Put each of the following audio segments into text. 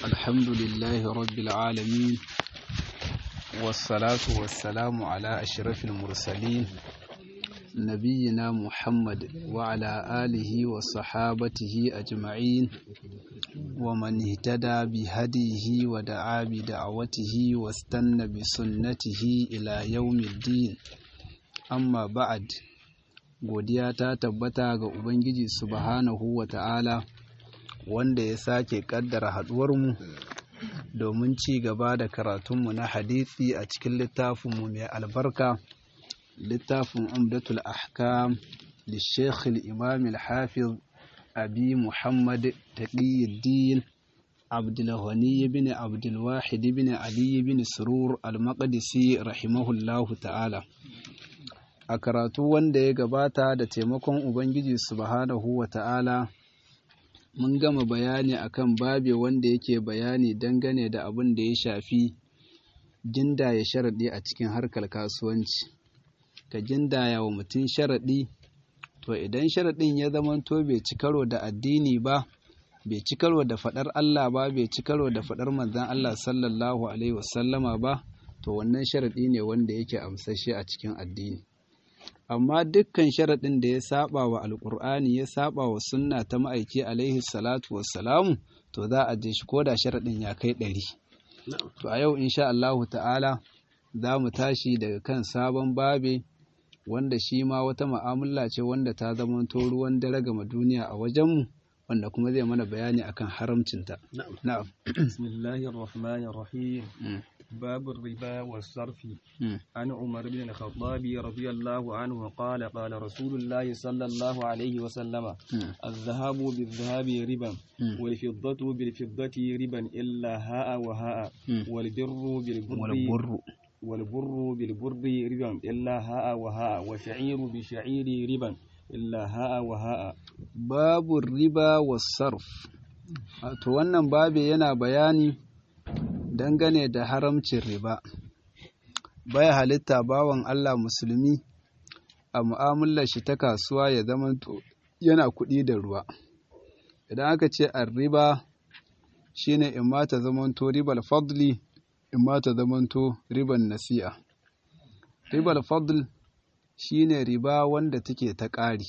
الحمد لله رب العالمين والصلاة والسلام على أشرف المرسلين نبينا محمد وعلى آله وصحابته أجمعين ومن اهتدى بهديه ودعا بدعوته واستنى بسنته إلى يوم الدين أما بعد godiya ta tabbata ga Ubangiji subhanahu wa ta'ala wanda ya sake kaddara haduwarmu domin ci gaba da karatunmu na hadisi a cikin littafinmu mai albarka littafin umdatul ahkam للشيخ الإمام الحافظ أبي محمد تقي الدين عبد الغني بن عبد الواحد بن علي بن سرور المقدسي رحمه الله تعالى a karatu wanda ya gabata da taimakon Ubangiji subhanahu wa ta'ala mun gama bayani akan babe wanda yake bayani dangane da abin da ya shafi gindaya sharaɗi a cikin harkar kasuwanci ka gindaya wa mutum sharaɗi to idan sharaɗin ya zamanto bai ci karo da addini ba bai ci karo da faɗar Allah ba bai ci karo da faɗar manzon Allah sallallahu alaihi wasallama ba to wannan sharaɗi ne wanda yake amsashe a cikin addini amma dukkan sharaɗin da ya saba wa alƙur'ani ya saba wa sunna ta ma'aiki alaihi salatu wassalamu to za a je shi ko da sharaɗin ya kai ɗari to a yau insha Allahu ta'ala za mu tashi daga kan sabon babe wanda shi ma wata ma'amala ce wanda ta zamanto ruwan dare gama duniya a wajenmu wanda kuma zai mana bayani akan haramcinta na'am bismillahir rahmanir rahim باب الربا والصرف عن عمر بن الخطاب رضي الله عنه قال قال رسول الله صلى الله عليه وسلم الذهب بالذهب ربا والفضة بالفضة ربا إلا هاء وهاء والبر بالبر والبر بالبر ربا إلا هاء وهاء والشعير بالشعير ربا إلا هاء وهاء باب الربا والصرف to wannan babe yana bayani dangane da haramcin riba baya halitta bawan Allah musulmi a mu'amalar shi ta kasuwa ya zamanto yana kuɗi da ruwa idan aka ce an riba shine in ma ta zamanto ribal fadli in ma ta zamanto riban nasi'a ribal fadl shine riba wanda take ta ƙari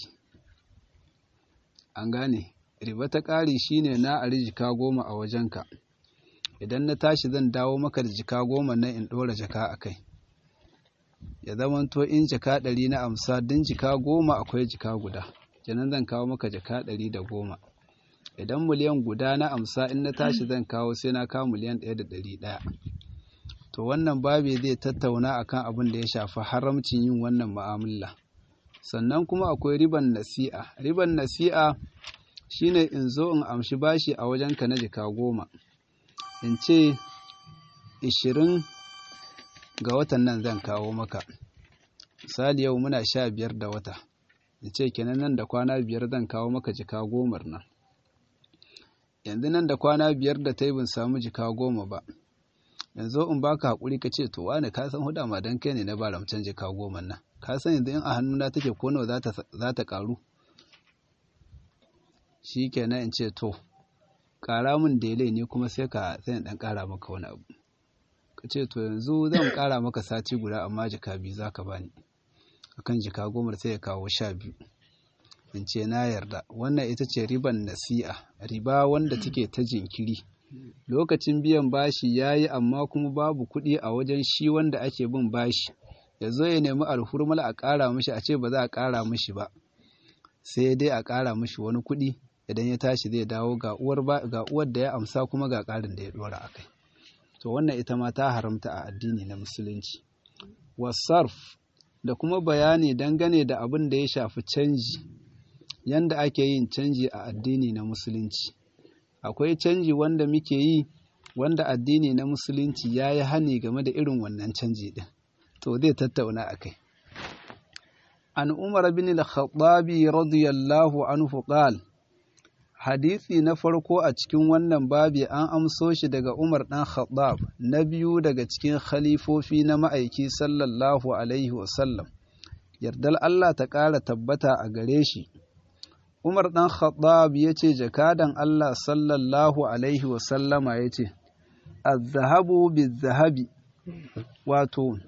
an gane riba ta ƙari shine na a jika goma a wajenka idan na tashi zan dawo maka da jika goma nan in ɗora jaka a kai ya zamanto in jaka ɗari na amsa din jika goma akwai jika guda kenan zan kawo maka jaka ɗari da goma idan miliyan guda na amsa in na tashi zan kawo sai na kawo miliyan ɗaya da ɗari ɗaya to wannan babi zai tattauna akan abin da ya shafi haramcin yin wannan mu'amala sannan kuma akwai riban nasi'a riban nasi'a shine in zo in amshi bashi a wajenka na jika goma in ce ishirin ga watan nan zan kawo maka misali yau muna sha biyar da wata in ce kenan nan da kwana biyar zan kawo maka jika gomar nan yanzu nan da kwana biyar da ta yi bin samu jika goma ba yanzu in baka haƙuri ka ce to wani ka san huda ma dan kai ne na ba ramcen jika goma nan ka san yanzu in a hannuna take ko nawa za ta ƙaru shi kenan in ce to ƙara min dele ne kuma sai ka sai ɗan ƙara maka wani abu ka ce to yanzu zan ƙara maka sati guda amma jika biyu za ka bani akan jika goma sai ya kawo sha biyu in ce na yarda wannan ita ce riban nasi'a riba wanda take ta jinkiri lokacin biyan bashi ya yi amma kuma babu kuɗi a wajen shi wanda ake bin bashi ya zo ya nemi alhurmala a ƙara mishi a ce ba za a ƙara mishi ba sai dai a ƙara mishi wani kuɗi idan ya tashi zai dawo ga uwar ga uwar da ya amsa kuma ga ƙarin da ya dora akai to wannan ita ma ta haramta a addini na musulunci wasarf da kuma bayani dangane da abin da ya shafi canji yanda ake yin canji a addini na musulunci akwai canji wanda muke yi wanda addini na musulunci ya yi hani game da irin wannan canji din to zai tattauna akai an umar bin al-khattabi radiyallahu anhu qala hadisi na farko a cikin wannan babi an amso shi daga Umar ɗan Khattab na biyu daga cikin khalifofi na ma'aiki sallallahu alaihi wasallam yardal Allah ta ƙara tabbata a gare shi Umar ɗan Khattab ya ce jakadan Allah sallallahu Alaihi wasallama ya ce, Azzahabu zahabi wato,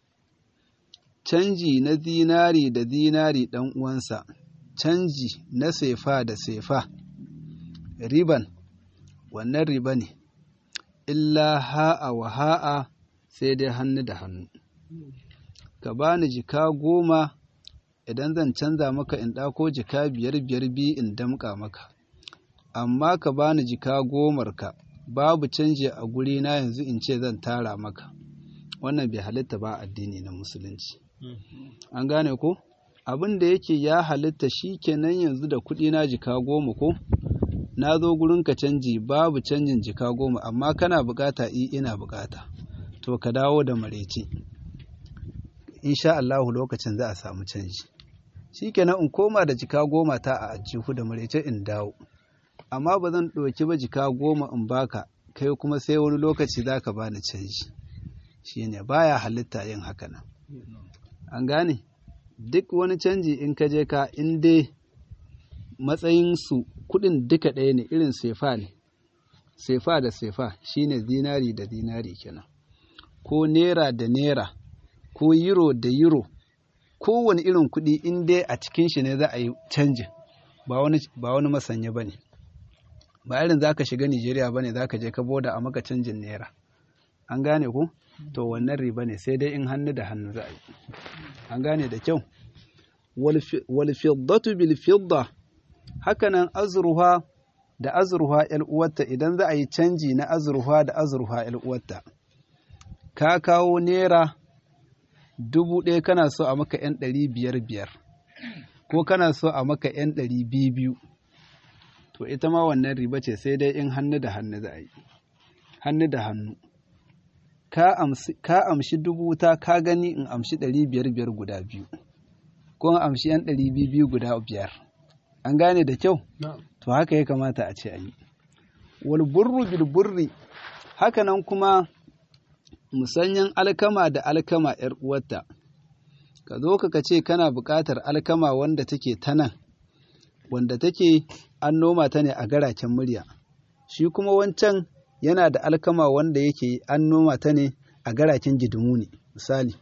canji na zinari da zinari ɗan uwansa, canji na sefa da sefa, riban, wannan riba ne, illa ha'a wa ha'a sai dai hannu da hannu. Ka bani jika goma idan zan canza maka in ɗako jika biyar biyar biyu in damƙa maka amma ka bani jika gomarka babu canji a guri na yanzu in ce zan tara maka wannan bai halitta ba addini na musulunci an gane ko abin da yake ya halitta shi kenan yanzu da kuɗi na jika goma ko na zo gurin ka canji babu canjin jika goma amma kana bukata i ina bukata to ka dawo da mareci insha Allahu lokacin za a samu canji shikenan in koma da jika goma ta a ajihu da marece in dawo amma ba zan ɗauki ba jika goma in baka kai kuma sai wani lokaci za ka bani canji shine baya halitta yin haka nan an gane duk wani canji in ka je ka in dai matsayinsu kuɗin duka ɗaya ne irin sefa ne sefa da sefa shine zinari da zinari kenan ko nera da nera ko euro da euro kowane irin kuɗi in dai a cikin shi ne za a yi canjin ba wani masanya ba ne ba irin za ka shiga nigeria ba ne za ka je ka boda a maka canjin naira an gane ku to wannan riba ne sai dai in hannu da hannu za a yi an gane da kyau walfiddatu bil fidda hakanan azurha da azurha yar uwarta idan za a yi canji na azurha da azurha yar uwarta ka kawo naira dubu ɗaya kana so a maka ‘yan ɗari biyar biyar ko kana so a maka ‘yan ɗari biyu biyu to ita ma wannan riba ce sai dai in hannu da hannu za a yi hannu da hannu ka amshi dubu ta ka gani in amshi ɗari biyar biyar guda biyu ko in amshi ‘yan ɗari biyu biyu guda biyar an gane da kyau to haka ya kamata a ce a yi wal burru bil burri haka nan kuma musanyan alkama da alkama ‘yar uwarta, ka zo ka ce kana buƙatar alkama wanda take ta nan, wanda take an noma ta ne a garaken murya, shi kuma wancan yana da alkama wanda yake an noma ta ne a garaken gidimu ne, misali.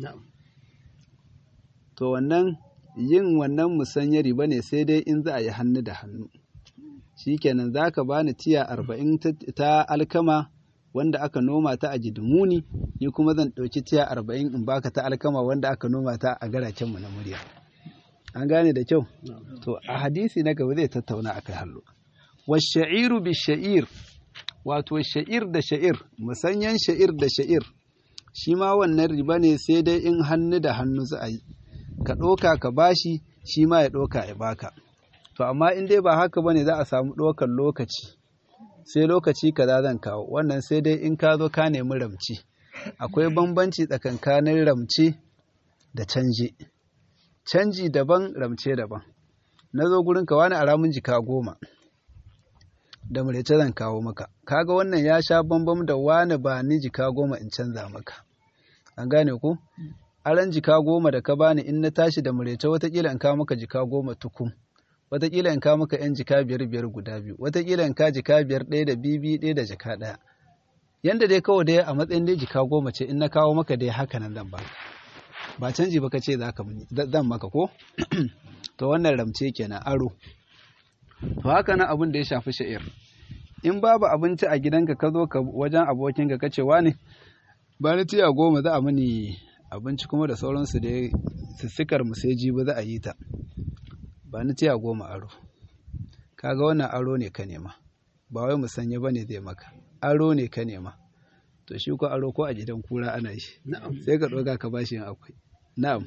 To wannan yin wannan musanyar riba ne sai dai in za a yi hannu da hannu. Shi kenan za ka bani tiya arba'in ta alkama wanda aka noma ta a gidimuni ni kuma zan ɗauki tiya arba'in in baka ta alkama wanda aka noma ta a garakenmu na murya an gane da kyau to a hadisi na gaba zai tattauna akai hallo washa'iru bi sha'ir wato sha'ir da sha'ir musanyan sha'ir da sha'ir shi ma wannan riba ne sai dai in hannu da hannu za a yi ka ɗoka ka bashi shi ma ya ɗoka ya baka to amma in dai ba haka bane za a samu ɗokan lokaci sai lokaci kaza zan kawo wannan sai dai in ka zo ka nemi ramci akwai bambanci tsakankanin ramci da canje canji daban ramce daban na zo gurin ka wani aramun jika goma da murece zan kawo maka kaga wannan ya sha bambam da wani ba ni jika goma in canza maka an gane ku aran jika goma da ka bani in na tashi da murece watakila in kawo maka jika goma tukum watakila in kawo maka yan jika biyar biyar guda biyu watakila in ka jika biyar ɗaya da bibi ɗaya da jika ɗaya yanda dai kawai dai a matsayin dai jika goma ce in na kawo maka dai haka nan zan ba ba canji ba ka ce za ka zan maka ko to wannan ramce kenan aro to haka nan abin da ya shafi sha'ir in babu abinci a gidanka ka zo ka wajen abokinka ka ce wani ba ni tiya goma za a mini abinci kuma da sauransu da sissikar mu sai jibi za a yi ta ba ni tiya goma aro kaga wannan aro ne ka nema ba wai musanya ba ne zai maka aro ne ka nema to shi ko aro ko a gidan kura ana shi sai ka ɗoga ka bashi yin akwai na'am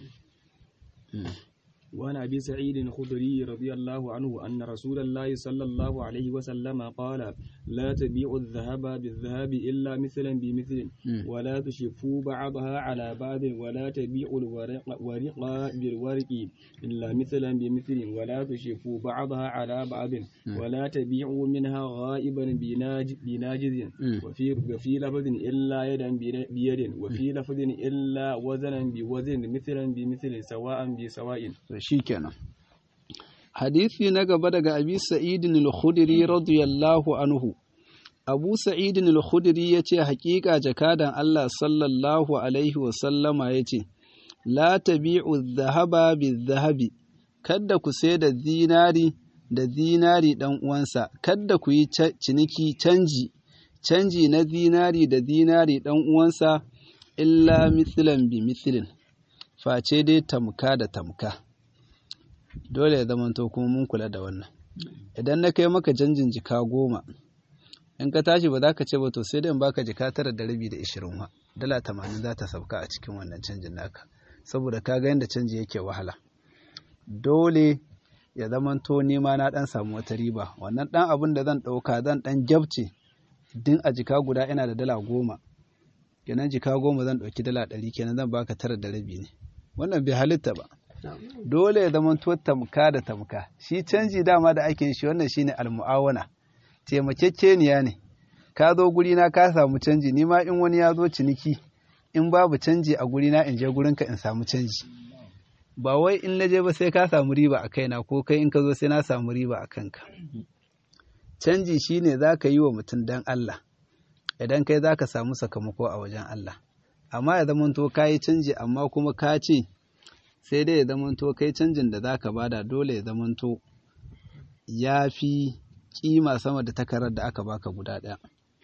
وعن أبي سعيد الخدري رضي الله عنه أن رسول الله صلى الله عليه وسلم قال لا تبيعوا الذهب بالذهب إلا مثلا بمثل ولا تشفوا بعضها على بعض ولا تبيعوا الورق ورق بالورق إلا مثلا بمثل ولا تشفوا بعضها على بعض ولا تبيعوا منها غائبا بناج بناجز وفي وفي لفظ إلا يدا بيد وفي لفظ إلا وزنا بوزن مثلا بمثل سواء بسواء shi kenan hadisi na gaba daga abi sa'idin al-khudri radiyallahu anhu abu sa'idin al-khudri yace hakika jakadan Allah sallallahu alaihi wa sallama yace la tabi'u adh-dhahaba bidh-dhahabi kada ku sai da zinari da zinari dan uwansa kada ku yi ciniki canji canji na zinari da zinari dan uwansa illa mithlan bi mithlin face dai tamka da tamka dole ya zamanto kuma mun kula da wannan idan na kai maka canjin jika goma in ka tashi ba za ka ce ba to sai dai in baka jika tara da rabi da ishirin wa dala tamanin za ta sauka a cikin wannan canjin naka saboda ka ga yadda canji yake wahala dole ya zamanto nema na dan samu wata riba wannan dan abin da zan ɗauka zan dan gyabce din a jika guda ina da dala goma kenan jika goma zan ɗauki dala ɗari kenan zan baka tara da rabi ne wannan bai halitta ba dole ya zama to tamka da tamka shi canji dama da ake shi wannan shine almu'awana taimakekeniya ne ka zo guri na ka samu canji ni ma in wani ya zo ciniki in babu canji a guri na in je gurin ka in samu canji ba wai in na je ba sai ka samu riba a kaina ko kai in ka zo sai na samu riba a kanka canji shine za ka yi wa mutum dan Allah idan kai za ka samu sakamako a wajen Allah amma ya zamanto ka yi canji amma kuma ka ce sai dai ya zamanto kai canjin da za ka bada dole ya zamanto ya fi kima sama da takarar da aka baka guda ɗaya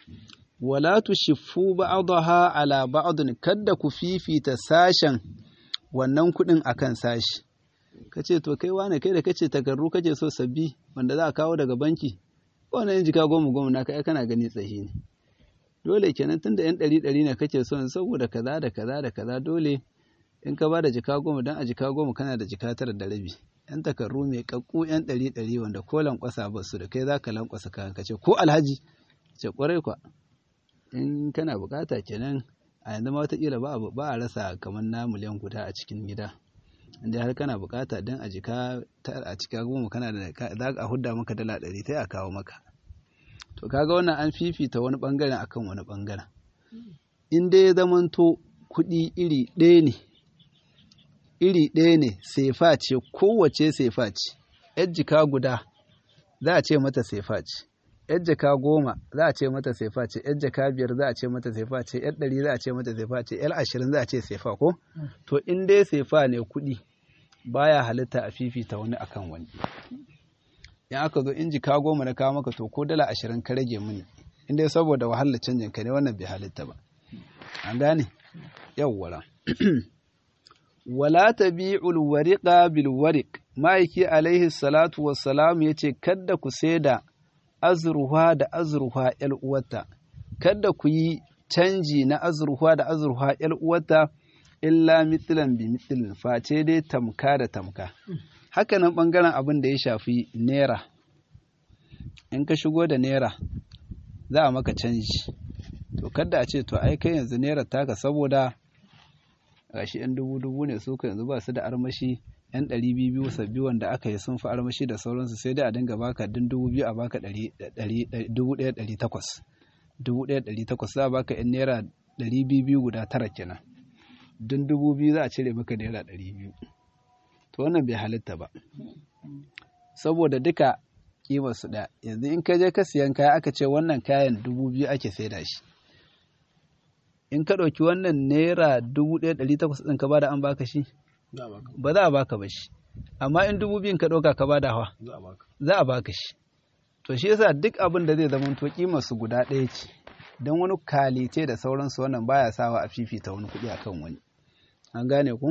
wala tushiffu ba'daha ala ba'dun kadda ku fifita sashen wannan kuɗin akan sashi kace to kai wane kai da kace takarru kace so sabbi wanda za a kawo daga banki wannan jika goma goma naka ai kana gani tsahi ne dole kenan tunda yan ɗari ɗari ne kake son saboda kaza da kaza da kaza dole in ka bada jika goma dan a jika goma kana da jika tara da rabi yan takarru mai kakku yan ɗari ɗari wanda ko lankwasa ba su da kai za ka lankwasa kayan ka ce ko alhaji ce kwarai kwa in kana bukata kenan a yanzu ma watakila ba ba a rasa kamar na miliyan guda a cikin gida inda har kana bukata dan a jika a cika goma kana da za a hudda maka dala ɗari sai a kawo maka to kaga wannan an fifita wani bangaren akan wani bangaren in dai ya zamanto kuɗi iri ɗaya ne iri ɗaya ne sefa ce kowace sefa ce yar jika guda za a ce mata sefa ce yar jaka goma za a ce mata sefa ce yar jaka biyar za a ce mata sefa ce yar ɗari za a ce mata sefa ce yar ashirin za a ce sefa ko to in dai sefa ne kuɗi baya halitta a fifita wani akan wani in aka zo in jika goma na kawo maka to ko dala ashirin ka rage mini in dai saboda wahalar canjin ka ne wannan bai halitta ba an gane yawwara wala tabi'ul wariqa bil wariq ma'aiki alaihi salatu wassalam yace kadda ku saida azruha da azruha yal uwata kadda ku yi canji na azruha da azruha yal uwata illa mithlan bi mithlin face dai tamka da tamka hakanan bangaren abin da ya shafi naira in ka shigo da naira za a maka canji to kada a ce to ai kai yanzu naira taka saboda gashi yan dubu dubu ne su yanzu ba su da armashi yan ɗari biyu biyu sabbi wanda aka yi sun fi armashi da sauransu sai dai a dinga baka din dubu biyu a baka dubu ɗaya ɗari takwas dubu ɗaya ɗari takwas za a baka yan naira ɗari biyu biyu guda tara kenan din dubu biyu za a cire maka naira ɗari biyu to wannan bai halitta ba saboda duka kimar su ɗaya yanzu in ka je ka siyan kaya aka ce wannan kayan dubu biyu ake saida shi in ka ɗauki wannan naira dubu ɗaya ɗari takwas ɗin ka bada an baka shi ba za a baka ba shi amma in dubu biyun ka ɗauka ka bada hawa za a baka shi to shi yasa duk abin da zai zama to kimar su guda ɗaya ce don wani kalite da sauransu wannan baya sawa a fifita wani kuɗi akan wani an gane ku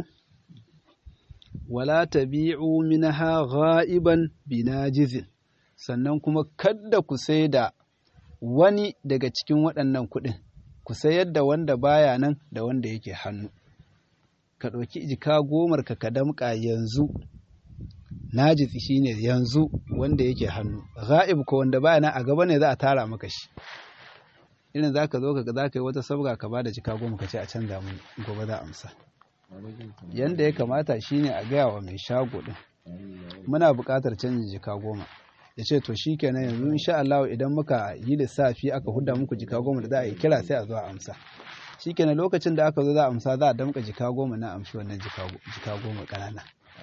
wala tabi'u minha gha'iban binajizin sannan kuma kadda ku sai da wani daga cikin waɗannan kuɗin ku sayar da wanda baya nan da wanda yake hannu ka ɗauki jika gomar ka ka damƙa yanzu najisi shine yanzu wanda yake hannu ga'ib ko wanda baya nan a gaba ne za a tara maka shi irin za ka zo ka za ka yi wata sabga ka ba da jika goma ka ce a canza mun gobe za a amsa yanda ya kamata shine a gaya wa mai shago din muna buƙatar canjin jika goma ya ce to shi kenan yanzu insha Allah idan muka yi lissafi aka huda muku jika goma da za a yi kira sai a zo a amsa shi kenan lokacin da aka zo za a amsa za a damka jika goma na amshi wannan jika goma ƙanana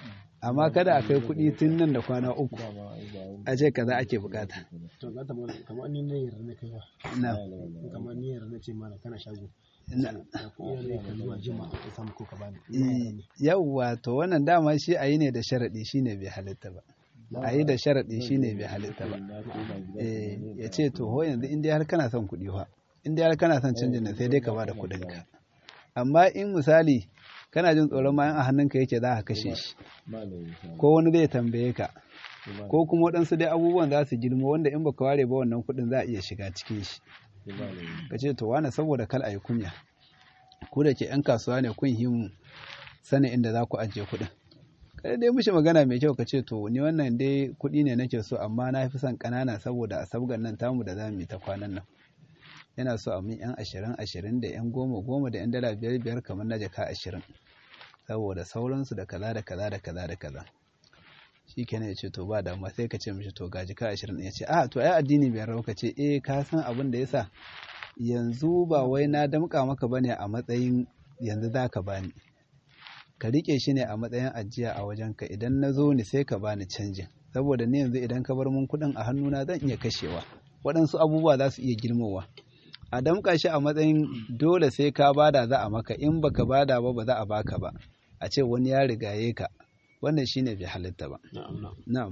amma kada a kai kuɗi tun nan da kwana uku a ce kaza ake bukata to za ta mana kamar ni ne yarda na kai ba na kamar ni yarda na ce mana kana shago na da kuɗi ne ka zuwa jima ka samu ko ka bani yawwa to wannan dama shi a yi ne da sharaɗi shine bai halitta ba a yi da sharaɗi shine bai halitta ba eh ya ce to ho yanzu in dai har kana son kuɗi fa in dai har kana son canjin nan sai dai ka bada kuɗin ka amma in misali kana jin tsoron ma in a hannunka yake za ka kashe shi ko wani zai tambaye ka ko kuma waɗansu dai abubuwan za su girma wanda in baka ware ba wannan kuɗin za a iya shiga cikin shi ka ce to wane saboda kal a yi kunya ku da ke 'yan kasuwa ne kun himu sanin inda za ku ajiye kuɗin kada dai mishi magana mai kyau ka ce to ni wannan dai kuɗi ne nake so amma na fi son ƙanana saboda a sabgan nan tamu da za mu yi ta kwanan nan yana so a min yan ashirin ashirin da yan goma goma da yan dala biyar biyar kamar na jaka ashirin saboda sauransu da kaza da kaza da kaza da kaza shi kenan ya ce to ba damuwa sai ka ce mishi to ga jaka ashirin ya ce a to ai addini bai rau ka ce eh ka san abin da yasa yanzu ba wai na damƙa maka bane a matsayin yanzu za ka bani ka riƙe shi ne a matsayin ajiya a wajenka idan na zo ni sai ka bani canjin saboda ni yanzu idan ka bar mun kuɗin a hannuna zan iya kashewa waɗansu abubuwa za su iya girmowa a damƙa shi a matsayin dole sai ka bada za a maka in baka bada ba ba za a baka ba a ce wani ya rigaye ka wannan shine bai halitta ba na'am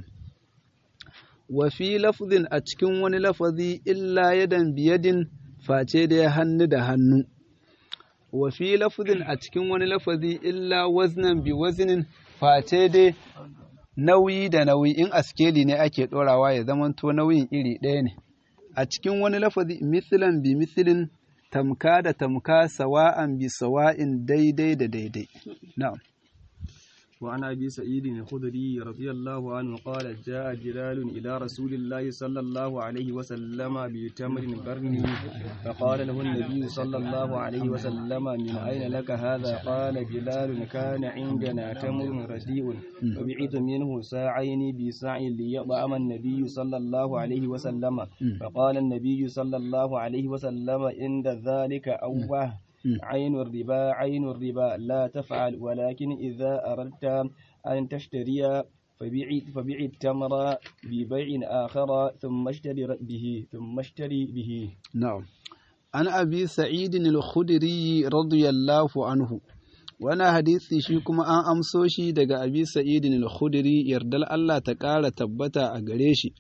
wa fi lafzin a cikin wani lafazi illa yadan biyadin face da ya hannu da hannu wa fi lafzin a cikin wani lafazi illa waznan bi waznin face dai nauyi da nauyi in askeli ne ake ɗorawa ya zamanto nauyin iri ɗaya ne a cikin wani lafazi misilan bi misilin tamka da tamka sawa'an bi sawa'in daidai da daidai na'am وعن أبي سعيد الخدري رضي الله عنه قال جاء جلال إلى رسول الله صلى الله عليه وسلم بتمر برني فقال له النبي صلى الله عليه وسلم من أين لك هذا قال جلال كان عندنا تمر رديء فبعت منه ساعين بساع ليطعم النبي صلى الله عليه وسلم فقال النبي صلى الله عليه وسلم عند ذلك أوه عين الربا عين الربا لا تفعل ولكن إذا أردت أن تشتري فبيع فبيع التمر ببيع آخر ثم اشتري به ثم اشتري به نعم عن أبي سعيد الخدري رضي الله عنه وانا حديثي shi kuma an amso shi daga Abi Sa'id al-Khudri yardal Allah ta ƙara tabbata a gare shi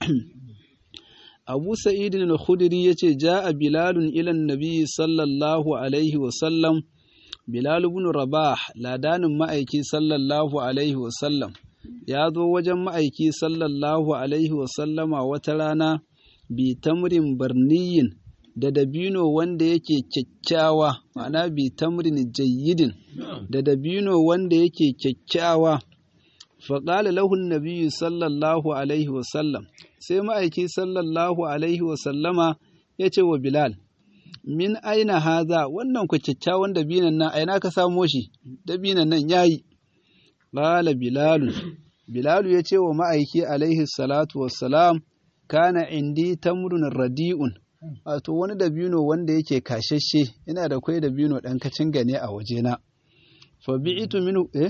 Abu Sa'id al-Khudri yace ja'a Bilal ila Nabi sallallahu alaihi wa sallam Bilal ibn Rabah ladanin ma'aiki sallallahu alaihi wa sallam ya zo wajen ma'aiki sallallahu alaihi wa sallama wata rana bi tamrin barniyin da dabino wanda yake kyakkyawa ma'ana bi tamrin jayyidin da dabino wanda yake kyakkyawa faƙala lahun nabiyyu sallallahu alaihi wa sallam sai ma'aiki sallallahu alaihi wasallama ya ce wa Bilal, Min aina haza wannan ku kyakkyawan dabinan nan aina ka samo shi, dabinan nan ya yi. Ƙala Bilalu, Bilalu ya ce wa ma'aiki alaihi salatu wassalam, kana indi tamrun radi'un, wato wani dabino wanda yake kashashe, ina da kwai dabino ɗan kacin gane a wajena. Fa bi'itu minu, eh?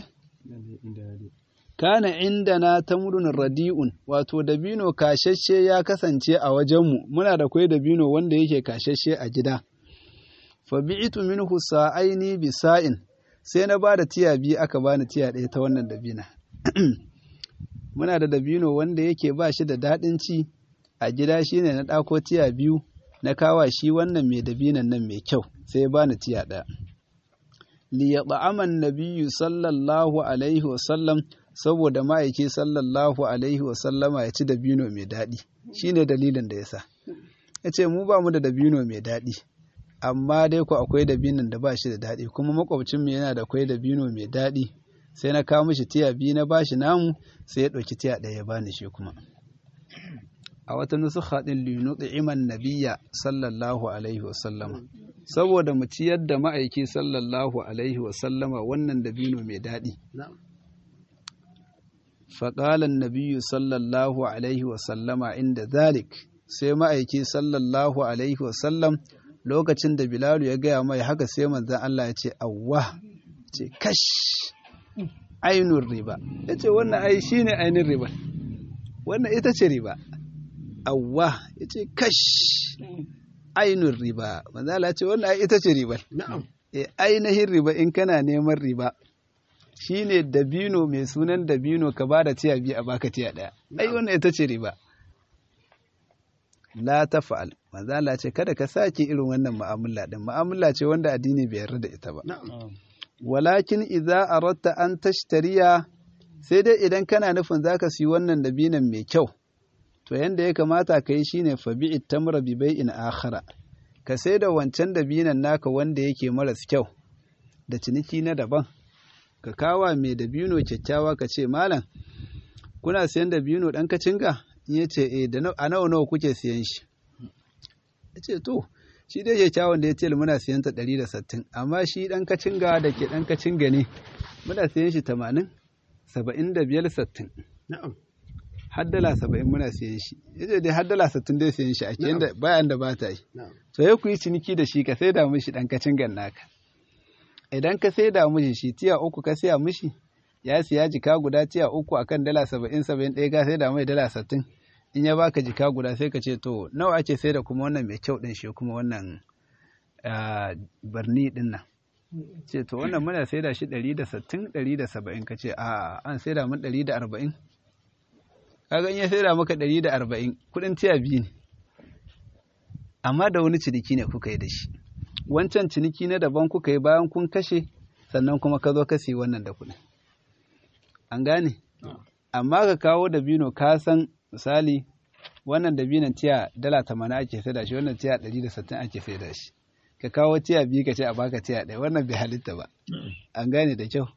kana indana tamrun radi'un wato dabino kashashe ya kasance a wajenmu muna da kwai dabino wanda yake kashashe a gida fa bi'tu minhu sa'aini bi sa'in sai na bada tiya biyu aka bani tiya ɗaya ta wannan dabina muna da dabino wanda yake ba shi da daɗin ci a gida shine na ɗako tiya biyu na kawa shi wannan mai dabinan nan mai kyau sai ya bani tiya ɗaya liyata'aman nabiyyu sallallahu alaihi wa sallam saboda ma'aiki sallallahu alaihi wasallama ya ci dabino mai daɗi shi ne dalilin da ya sa ya ce mu ba mu da dabino mai daɗi amma dai ku akwai dabinon da ba shi da daɗi kuma makwabcinmu yana da akwai dabino mai daɗi sai na kawo mishi tiya biyu na bashi namu sai ya ɗauki tiya ɗaya ya bani shi kuma a wata nusukha ɗin linuɗi iman nabiya sallallahu alaihi wasallama saboda mu ciyar da ma'aiki sallallahu alaihi wasallama wannan dabino mai daɗi faƙalan nabiyu sallallahu alaihi wasallama inda zalik sai ma'aiki sallallahu alaihi wasallam lokacin da bilalu ya gaya mai haka sai manzan Allah ya ce awwa ce kash ainun riba ya ce wannan ai shi ne ainihin riba wannan ita ce riba awwa ya ce kash ainun riba manzala ce wannan ai ita ce riba na'am e ainihin riba in kana neman riba shine dabino mai sunan dabino ka ba da tiya biyu a baka tiya ɗaya ai wannan ita ce riba la ta fa'al manzala ce kada ka sake irin wannan mu'amala din mu'amala ce wanda addini bai yarda da ita ba na'am walakin idza aratta an tashtariya sai dai idan kana nufin zaka siyi wannan dabinan mai kyau to yanda ya kamata ka yi shine fabi'i tamra bi bai'in akhara ka sai da wancan dabinan naka wanda yake maras kyau da ciniki na daban ka kawa mai dabino kyakkyawa ka ce malam kuna siyan dabino dan kacinga in ya ce eh da a nawa nawa kuke siyan shi ya ce to shi dai kyakkyawan da ya ce muna siyan ta ɗari da sittin amma shi ɗan kacinga da ke ɗan kacinga ne muna siyan shi tamanin saba'in da biyar sittin na'am har dala saba'in muna siyan shi ya ce dai har dala sittin dai siyan shi ake yanda bayan da ba ta yi na'am to ya ku yi ciniki da shi ka sai da mishi ɗan kacingan naka idan ka sai da mishi shi tiya uku ka siya mishi ya siya jika guda tiya uku akan dala saba'in saba'in ɗaya ka sai da mai dala sittin in ya baka jika guda sai ka ce to nawa ake sai da kuma wannan mai kyau ɗin shi kuma wannan ah, barni ɗin nan ce to wannan muna sai da shi ɗari da sittin ɗari da saba'in ka ce a an sai da mun ɗari da arba'in kaga in ya sai da maka ɗari da arba'in kuɗin tiya biyu ne amma da wani ciniki ne kuka yi da shi wancan ciniki na daban kuka yi bayan kun kashe sannan kuma ka zo ka siyi wannan da kuɗin an gane amma ka kawo dabino ka san misali wannan dabinon tiya dala tamanin ake sai da shi wannan tiya ɗari da sittin ake sai da shi ka kawo tiya biyu ka ce a baka tiya ɗaya wannan bai halitta ba an gane da kyau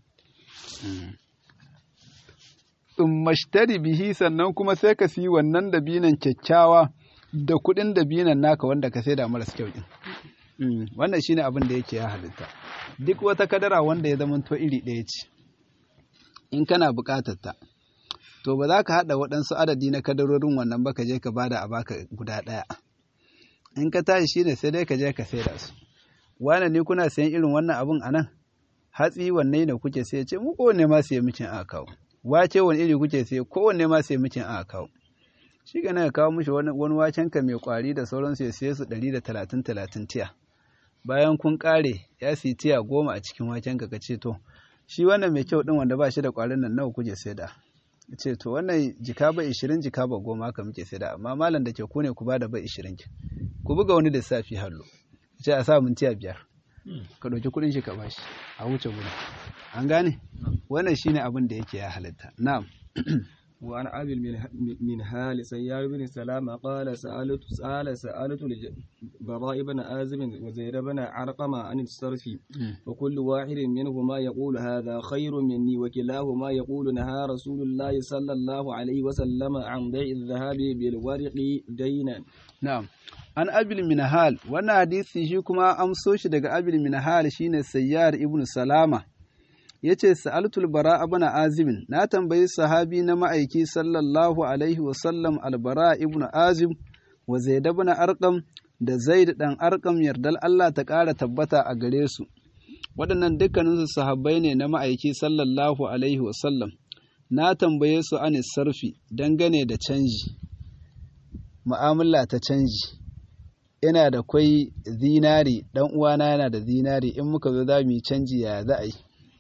in mashtari bihi sannan kuma sai ka siyi wannan dabinon kyakkyawa da kuɗin dabinon naka wanda ka saida maras kyau din Mm, wannan shine abin da yake ya halitta duk wata kadara wanda ya zamanto iri ɗaya ce in kana buƙatar ta to ba za ka haɗa waɗansu adadi na kadarorin wannan ba ka je ka bada a baka guda ɗaya in ka tashi shine sai dai ka je ka saida su wane ne kuna sayan irin wannan abun a nan hatsi wanne ne kuke sai ce mu kowanne ma sai micin aka kawo wace wani iri kuke sai kowanne ma sai micin aka kawo shi ga ka kawo mishi wani wani wacen ka mai kwari da sauransu ya siye su ɗari da talatin talatin tiya bayan kun ƙare ya siyi tiya goma a cikin wacen ka ce to shi wannan mai kyau ɗin wanda ba shi da ƙwarin nan nawa kuke saida ce to wannan jika ba ishirin jika ba goma haka muke saida amma malam da ke ku ne ku ba da ba ishirin ki ku buga wani lissafi hallo ce a sa mun tiya biyar ka ɗauki kuɗin shi ka bashi a wuce gudu an gane wannan shine abin da yake ya halitta na'am وعن أبي المنه- منهال سيار بن سلامة قال سألت سأل سألت البراء بن آزم وزيد بن عرقم عن الصرف وكل واحد منهما يقول هذا خير مني وكلاهما يقول نهى رسول الله صلى الله عليه وسلم عن بيع الذهب بالورق دينا na'am an abil minhal wannan hadisi shi kuma amso shi daga abil minhal shine sayyar ibn salama yace sa'altul bara ibn azib na tambayi sahabi na ma'aiki sallallahu alaihi wa sallam albara ibn azib wa zaid ibn arqam da zaid dan arqam yardal Allah ta ƙara tabbata a gare su waɗannan dukkaninsu sahabbai ne na ma'aiki sallallahu alaihi wa sallam na tambaye su anis sarfi dangane da canji mu'amala ta canji ina da kwai zinari dan uwana yana da zinari in muka zo za mu yi canji ya za a yi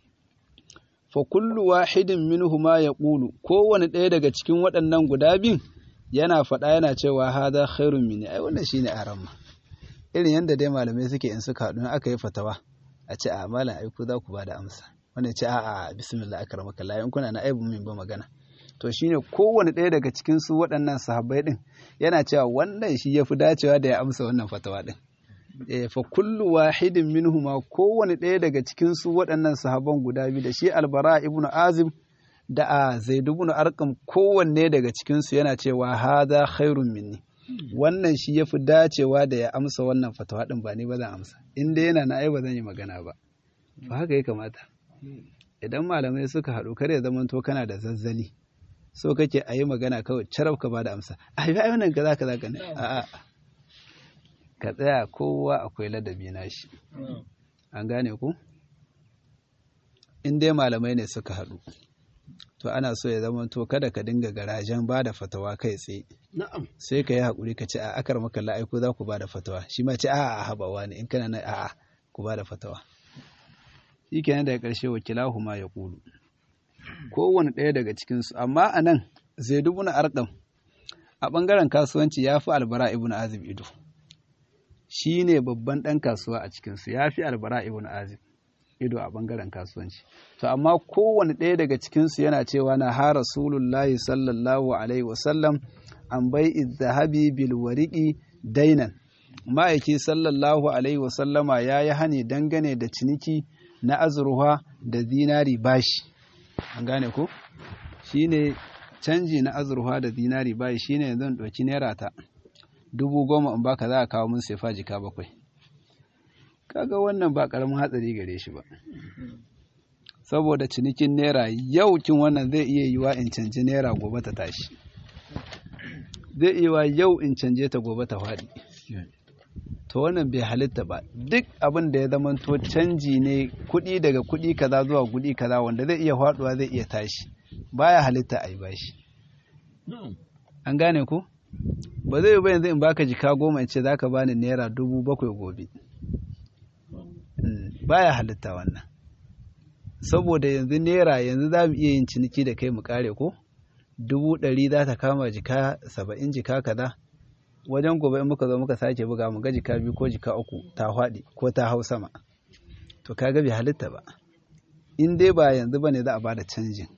fa kullu wahidin minhuma yaqulu kowane ɗaya daga cikin waɗannan guda biyun yana faɗa yana cewa hada khairun mini ai wannan shine aramma irin yadda dai malamai suke in suka haɗu in aka yi fatawa a ce a malam ai ku za ku bada amsa wannan ce a'a bismillah akramaka Allah in kuna na aibu min ba magana to shine kowane ɗaya daga cikin su waɗannan sahabbai ɗin yana cewa wannan shi yafi dacewa da ya amsa wannan fatawa ɗin eh fa kullu wahidin minhuma kowane ɗaya daga cikin su waɗannan sahabban guda biyu da shi albara ibnu azim da a zaid ibn arqam kowanne daga cikin su yana cewa hadha khairun minni wannan shi yafi dacewa da ya amsa wannan fatawa ɗin ba ni ba zan amsa in dai yana na ai ba zan yi magana ba ba haka ya kamata idan malamai suka haɗu kar ya zamanto kana da zazzali so kake a yi magana kawai carab ka ba da amsa a yi wannan kaza kaza ka ne a'a ka tsaya kowa akwai ladabi na shi an gane ku in dai malamai ne suka haɗu to ana so ya zama to kada ka dinga garajen ba da fatawa kai tsaye na'am sai ka yi haƙuri ka ce a akar maka la'aiku za ku ba da fatawa shi ma ce a'a a haɓawa ne in kana na a'a ku ba da fatawa shi kenan daga ƙarshe wakilahu ma ya ƙulu kowane ɗaya daga cikinsu amma a nan zai dubu na arƙam a ɓangaren kasuwanci ya fi albara ibn azib ido shi ne babban ɗan kasuwa a cikinsu ya fi albara ibn azib ido a ɓangaren kasuwanci to amma kowane ɗaya daga cikinsu yana cewa na ha rasulullahi sallallahu alaihi wasallam an bai zahabi bil wariki dainan ma'aiki sallallahu alaihi wasallama ya yi hani dangane da ciniki na azurwa da zinari bashi an gane ko shine canji na azurwa da zinari bashi shine zan ɗauki naira ta dubu goma in baka za a kawo mun sefa jika bakwai kaga wannan ba karamin hatsari gare shi ba saboda cinikin naira yau kin wannan zai iya yiwa in canji naira gobe ta tashi zai iya yiwa yau in canje ta gobe ta faɗi to wannan bai halitta ba duk abin da ya zama to canji ne kuɗi daga kuɗi kaza zuwa kuɗi kaza wanda zai iya faɗuwa zai iya tashi baya halitta a yi bashi an gane ko ba zai yi ba yanzu in baka jika goma in ce za ka bani naira dubu bakwai gobe baya halitta wannan saboda yanzu naira yanzu za mu iya yin ciniki da kai mu kare ko dubu ɗari za ta kama jika saba'in jika kaza wajen gobe in muka zo muka sake buga mu ga jika biyu ko jika uku ta faɗi ko ta hau sama to kaga bai halitta ba in dai ba yanzu bane za a bada canjin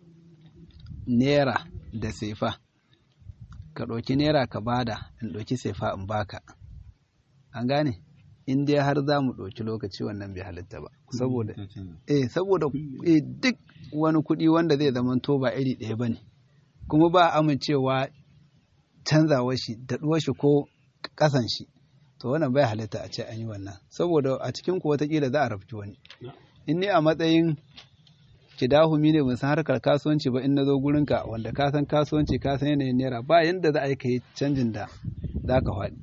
naira da sefa ka ɗauki naira ka bada in ɗauki sefa in baka an gane in dai har za mu ɗauki lokaci wannan bai halitta ba saboda eh saboda eh duk wani kuɗi wanda zai zama to ba iri ɗaya bane kuma ba amincewa canzawar shi daɗuwar shi ko ƙasan shi to wannan bai halitta a ce an yi wannan saboda a cikin ku watakila za a rafki wani in ni a matsayin kidahumi ne ban san harkar kasuwanci ba in na zo gurinka wanda ka san kasuwanci ka san yanayin naira ba yanda za a yi ka yi canjin da za ka faɗi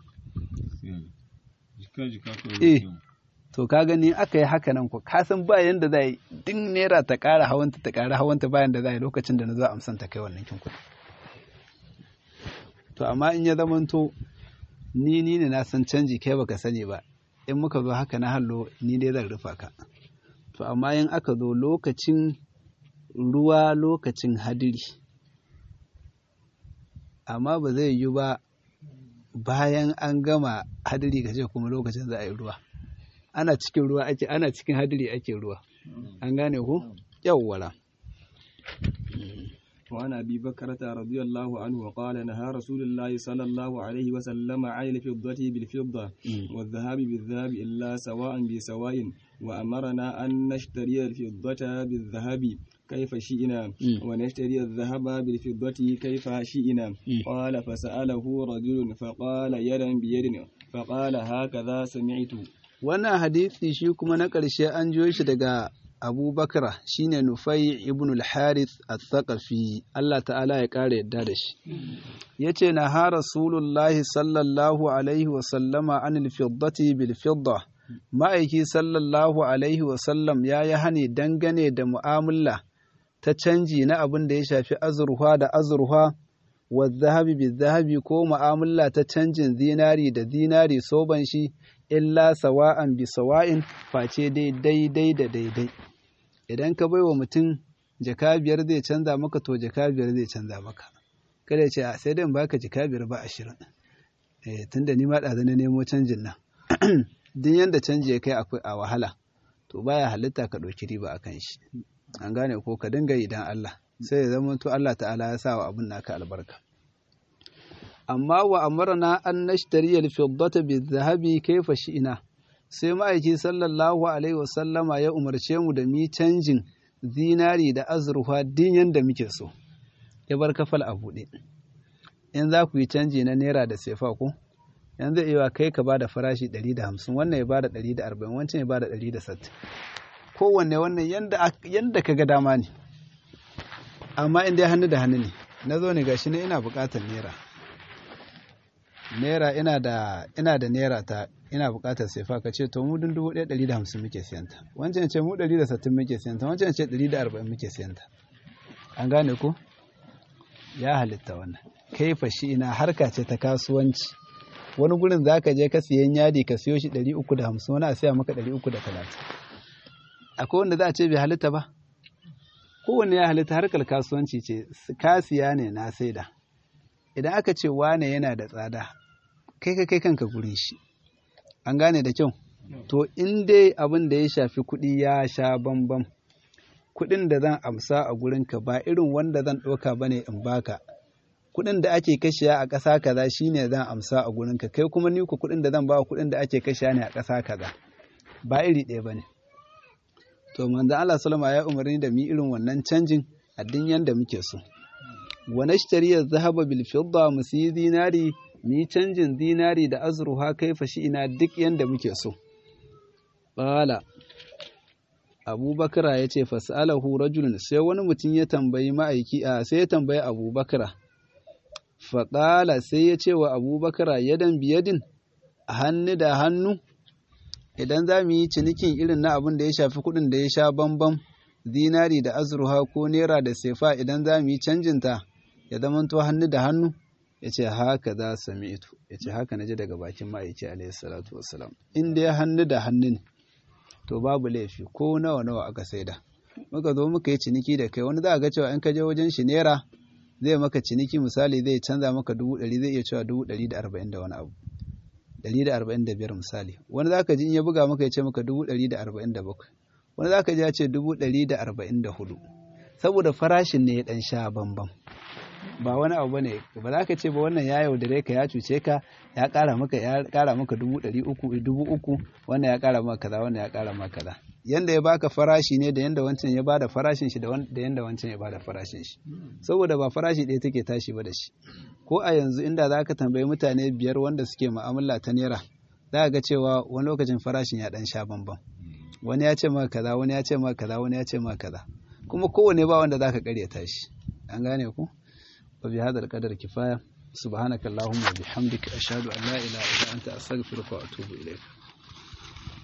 eh to ka gani aka yi haka nan ko ka san ba yanda za a yi din naira ta ƙara hawanta ta ƙara hawanta bayan da za a yi lokacin da na zo amsan ta kai wannan kin kuɗi to amma in ya zamanto ni ni ne na san canji kai baka sani ba in muka zo haka na hallo ni dai zan rufa ka to amma in aka zo lokacin ruwa lokacin hadiri amma ba zai yi ba bayan an gama hadiri ka ce kuma lokacin za a yi ruwa ana cikin ruwa ake ana cikin hadiri ake ruwa an gane ku yawwala وعن أبي بكرة رضي الله عنه قال نهى رسول الله صلى الله عليه وسلم عن الفضة بالفضة والذهب بالذهب إلا سواء بسواء وأمرنا أن نشتري الفضة بالذهب كيف شئنا ونشتري الذهب بالفضة كيف شئنا قال فسأله رجل فقال يدا بيد فقال هكذا سمعت wannan hadisi shi kuma na ƙarshe an jiyo shi daga Abu Bakra shine Nufai ibn al-Harith al-Thaqafi Allah ta'ala ya ƙara yadda da shi yace na ha Rasulullahi sallallahu alaihi wa sallama anil fiddati bil fidda ma'aiki sallallahu alaihi wa sallam ya yi hani dangane da mu'amala ta canji na abin da ya shafi azurfa da azurfa wa zahabi bi zahabi ko mu'amala ta canjin zinari da zinari soban shi illa sawa'an bi sawa'in face dai daidai da daidai idan ka bai wa mutum jaka biyar zai canza maka to jaka biyar zai canza maka kada ce a sai dai in baka jaka biyar ba ashirin eh tunda ni ma ɗazu na nemo canjin nan duk yanda canji ya kai akwai a wahala to baya halitta ka ɗauki riba a kan shi an gane ko ka dinga idan Allah sai ya zama to Allah ta'ala ya sa wa abin naka albarka amma wa amarna an nashtari al-fiddata bi-dhahabi kayfa shi'na sai ma'aiki sallallahu alaihi wasallama ya umarce mu da mi canjin zinari da azurfa din yanda muke so ya bar kafal a buɗe in za ku yi canji na naira da sefa ko yanzu iya kai ka ba da farashi 150 wannan ya ba da 140 wancan ya ba da 160 kowanne wannan yanda ka ga dama ne amma in dai hannu da hannu ne na zo ne gashi ne ina buƙatar naira naira ina da ina da naira ta ina buƙatar sefa ka ce to mu dun dubu ɗaya ɗari da hamsin muke siyanta wancan ce mu ɗari da sittin muke siyanta wancan ce ɗari da arba'in muke siyanta an gane ko ya halitta wannan kai fashi ina harka ce ta kasuwanci wani gurin za ka je ka siyan yadi ka siyo shi ɗari uku da hamsin wani a siya maka ɗari uku da talatin akwai wanda za a ce bai halitta ba kowanne ya halitta harkar kasuwanci ce kasiya ne na saida idan aka ce wane yana da tsada kai ka kai kanka gurin shi an gane da kyau to in dai abin da ya shafi kuɗi ya sha bambam kuɗin da zan amsa a gurinka ba irin wanda zan ɗauka ba ne in baka kuɗin da ake kashiya a ƙasa kaza shine zan amsa a gurinka kai kuma ni ku kuɗin da zan ba kuɗin da ake kashiya ne a ƙasa kaza ba iri ɗaya ba ne to manzon Allah sallama ya umarni da mu irin wannan canjin addin yanda muke so wa nashtari az-zahaba bil fidda mu siyi zinari mu yi canjin zinari da azruha kaifa shi ina duk yanda muke so qala abubakar ya ce fas'alahu rajulun sai wani mutum ya tambayi ma'aiki a sai ya tambayi abubakar faƙala sai ya ce wa abubakar yadan biyadin hannu da hannu idan za mu yi cinikin irin na abin da ya shafi kuɗin da ya sha bambam zinari da azurha ko naira da sefa idan za mu yi canjinta ya zamanto hannu da hannu ya ce haka za sami ito ya ce haka na ji daga bakin ma'aiki alaihi salatu wasalam in dai hannu da hannu ne to babu laifi ko nawa nawa aka saida muka zo muka yi ciniki da kai wani za a ga cewa in ka je wajen shi naira zai maka ciniki misali zai canza maka dubu ɗari zai iya cewa dubu ɗari da arba'in da wani abu ɗari da arba'in da biyar misali wani za ka ji in ya buga maka ya ce maka dubu ɗari da arba'in da bakwai wani za ka ji ya ce dubu ɗari da arba'in da hudu saboda farashin ne ya ɗan sha bambam ba wani abu ne ba za ka ce ba wannan ya yaudare ka ya cuce ka ya ƙara maka ya ƙara maka dubu ɗari uku dubu uku wannan ya ƙara maka kaza wannan ya ƙara maka kaza yanda ya baka farashi ne da yanda wancan ya bada farashin shi da yanda wancan ya bada farashin shi saboda ba farashi ɗaya take tashi ba da shi ko a yanzu inda za ka tambayi mutane biyar wanda suke mu'amala ta naira za ga cewa wani lokacin farashin ya ɗan sha bambam wani ya ce maka kaza wani ya ce maka kaza wani ya ce maka kaza kuma kowane ba wanda za ka ƙaryata shi an gane ku وبهذا القدر كفاية سبحانك اللهم وبحمدك أشهد أن لا إله إلا أنت أستغفرك وأتوب إليك